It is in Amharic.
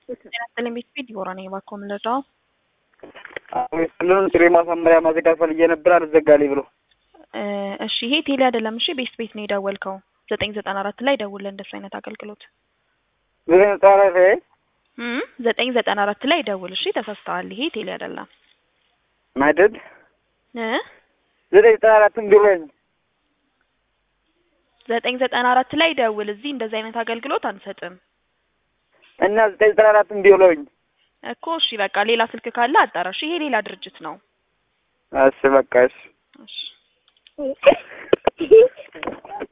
ጤና ቤት ቤት ዲቦራ ነኝ። እባክዎ ምን ልርዳው? ክልሉን ጥሬ ማሳመሪያ ማዘጋት ፈልጌ ነበር አልዘጋልኝ ብሎ። እሺ ይሄ ቴሌ አይደለም። እሺ ቤት ቤት ነው የደወልከው። ዘጠኝ ዘጠና አራት ላይ ደውል እንደሱ አይነት አገልግሎት ዘጠኝ ዘጠና አራት ላይ እም ዘጠኝ ዘጠና አራት ላይ ደውል። እሺ ተሳስተዋል። ይሄ ቴሌ አይደለም ማደድ እ ዘጠኝ ዘጠና አራትም ቢሎኝ ዘጠኝ ዘጠና አራት ላይ ደውል። እዚህ እንደዚህ አይነት አገልግሎት አንሰጥም እና ዘጠኝ ዘጠና አራትም ቢሎኝ እኮ። እሺ በቃ ሌላ ስልክ ካለ አጣራሽ። ይሄ ሌላ ድርጅት ነው። እሺ በቃ እሺ እሺ